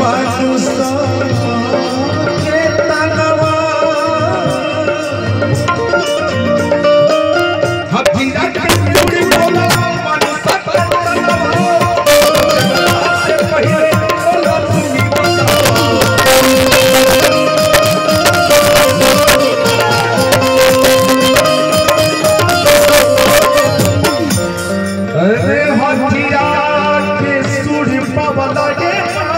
मनुष्य के तनवा हथीरा के चूड़ी बोला मनुष्य के तनवा से पहिले बोला तुमी बतावा अरे हथिया के सूढ़ पवला के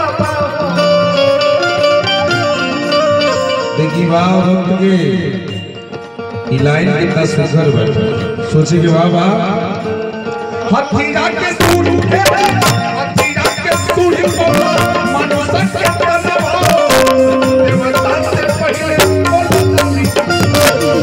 देखी वाह भक्त के ई लाइन कितना सुंदर बैठा सोचे के वाह वाह हथिया के सूढ़ के हथिया के सूढ़ पवला मनुष्य के तनवा देवता से पहिले बोला तुमी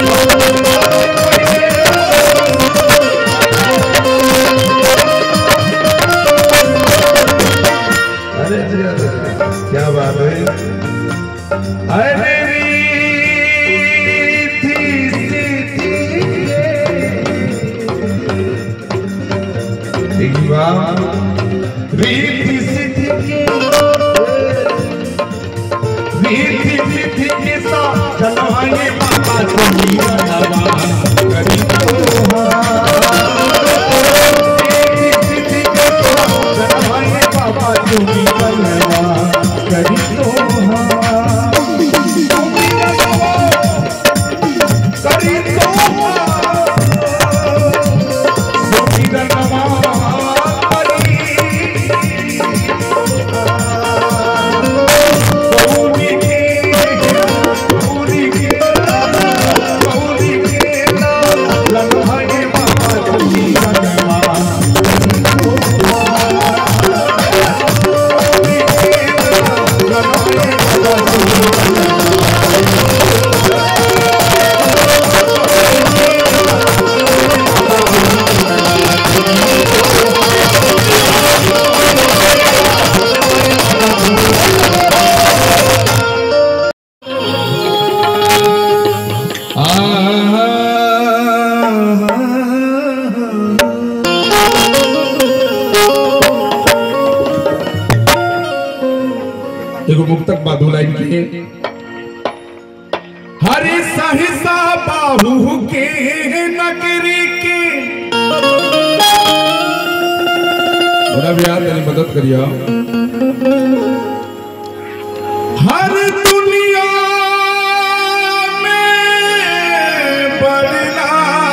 अरे जी, अरे, क्या बात है अरे रीति सीधी देखी वाह रीति सीधी के रीति सीधी के साथ चलवाएंगे बाबा तुम्ही नवा करी रीति सीधी के साथ चलवाएंगे बाबा तुम्ही नवा करी तो तुम्ही नवा करी तो तुम्ही नवा करी गौरी के गौरी के गौरी के लम्हे बाबा तुम्ही नवा गौरी के लम्हे बाबा तुम्ही एगो मुक्तक बादू लाइन के हरि सहसा बाहु के नगरी के बड़ा भैया तेरी मदद करिया हर दुनिया में बदला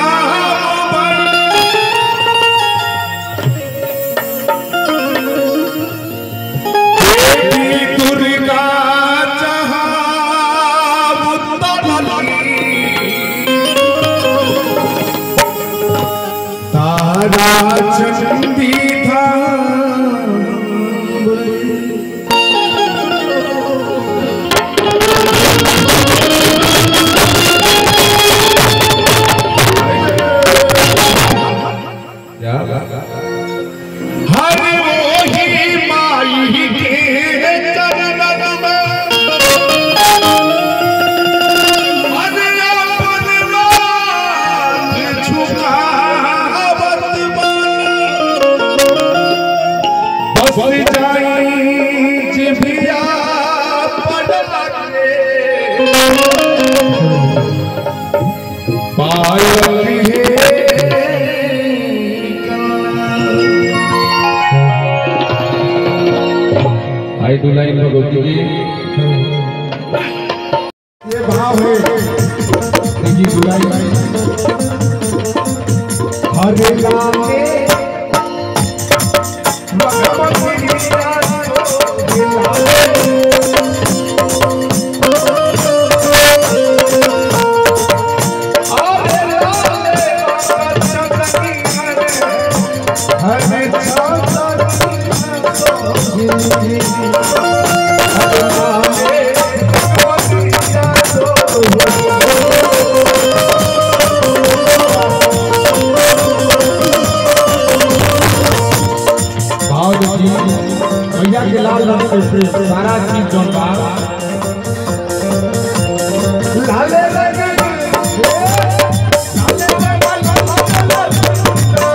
देवी दुर्गा जहाँ उतरली तारा चंदी धाम क्या हर वही माई के चरणन में हर अपन माथ झुकावत बानी। बस जाई जिभिया पड़ लगे पायल हे आई टू लाइन भगवती की ये भाव है देखी जुलाई हरे लागे भगवती मीरा को दिलावे। हरे लागे भगवती हरे, हरे चंदनी हरे, हरे लागे भगवती मीरा को भाव देखी भैया के लाल रंग से सारा चीज जौन बा लाले लगे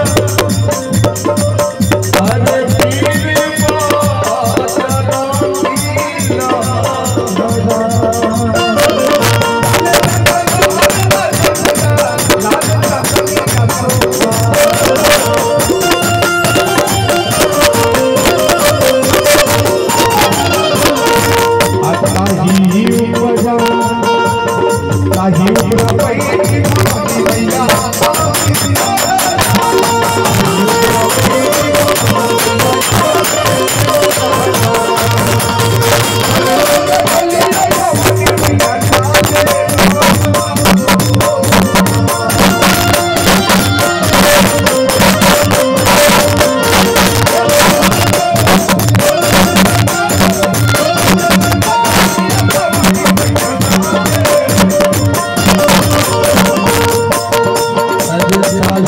अरे पीर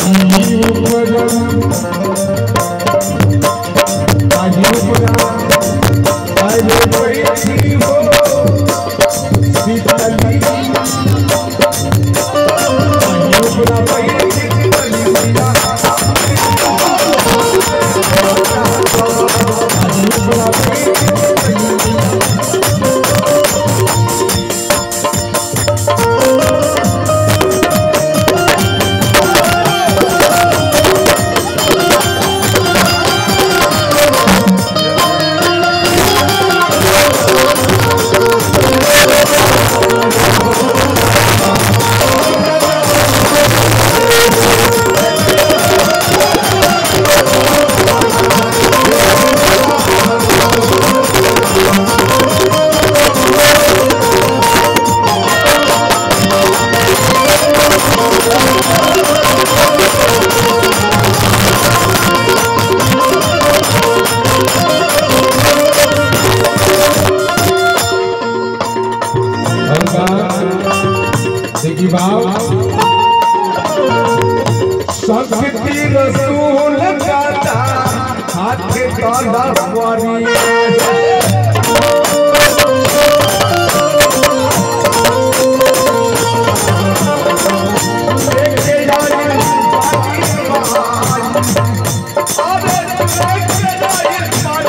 देखी बाप शक्ति रसूल गाता हाथ काला वारी देखे जाए पानी महान अरे देखे जाए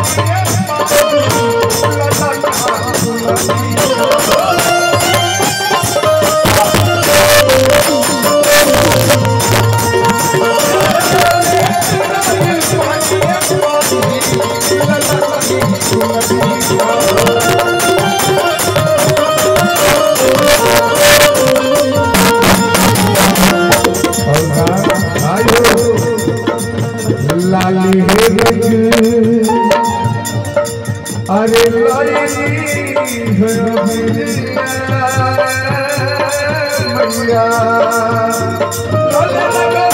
पानी महान लाली हे रंग अरे लायनी मैया लाल लगा